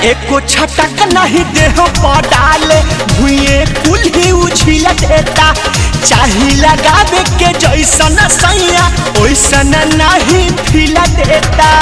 एको छटक नहीं देह पर डाले भुए कुल ही उछिल देता चाही लगावे के जैसन सैया ओइसन नहीं फिल देता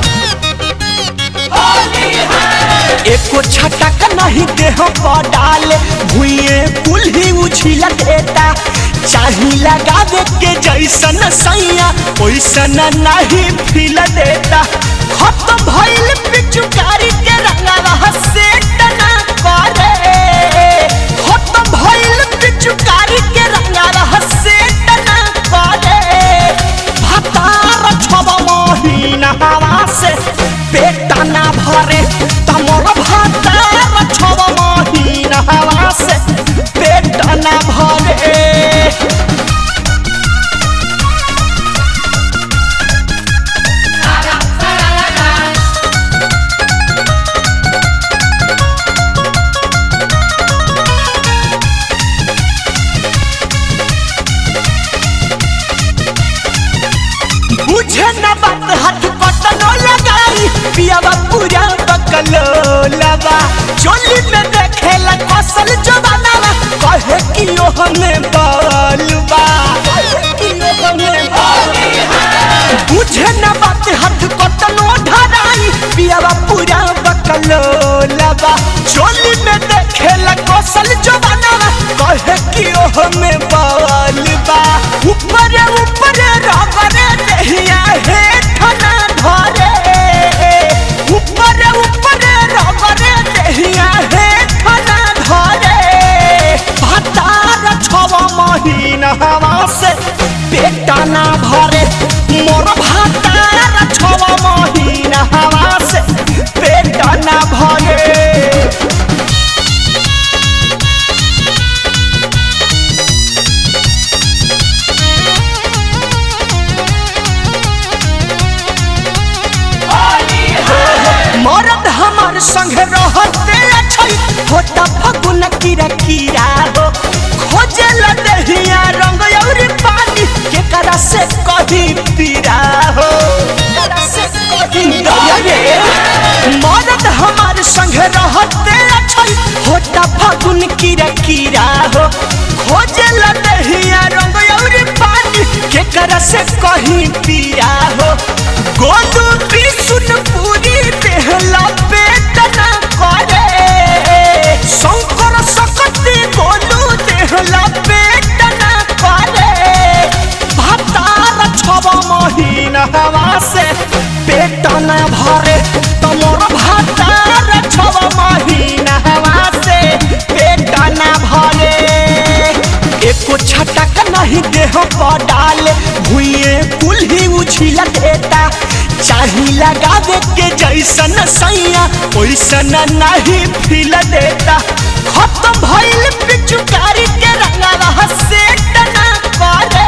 एको छटक नहीं देह पर डाले भुए कुल ही उछिल देता चाही लगावे के जैसन सैया ओइसन नहीं फिल देता खत्म भइल पिचुकारी के रंगवा से तना करे खत्म भइल पिचुकारी के रंगवा से तना करे भतार छब महीना हवा से पेट ना भरे तमर भतार छब महीना हवा से पेट ना भरे बुझे न बात हाथ कटनो लगाई पियावा पूरा बकलो लबा चोली में देखेला कसल जवानावा कहे कि ओ हमें बलबा बुझे न बात हाथ कटनो धराई पियावा पूरा बकलो लबा चोली में देखेला कसल जवानावा कहे कि ओ हमें बलबा ऊपर ऊपर रबर देहिया हे ठना धरे ऊपर ऊपर रबर देहिया हे ठना धरे भतार छव महीना हवा से पेट ना भरे मोर भतार छव महीना हवा से पेट ना भरे मरद हमार संग रहते छै होता फगुन कीरा कीरा हो खोजे लदहिया रंग और पानी के करा से कही पीरा हो दया रे। मरद हमार संग रहते छै होता फगुन कीरा कीरा हो खोजे लदहिया रंग और पानी के करा से कही पीरा हो गोदू सुन पूरी देहला पेट ना करे शंकर सकती गोलू देहला पेट ना करे भतार छब महीना हवा से पेट न भरे तमोर भतार छब महीना हवा से पेट न भरे एको छटक नहीं देह पर डाले भुए कुल ही उछिल देता चाही लगावे के जैसन सैया ओइसन नहीं फिल देता खत्म भइल पिचुकारी के रंगवा से तना करे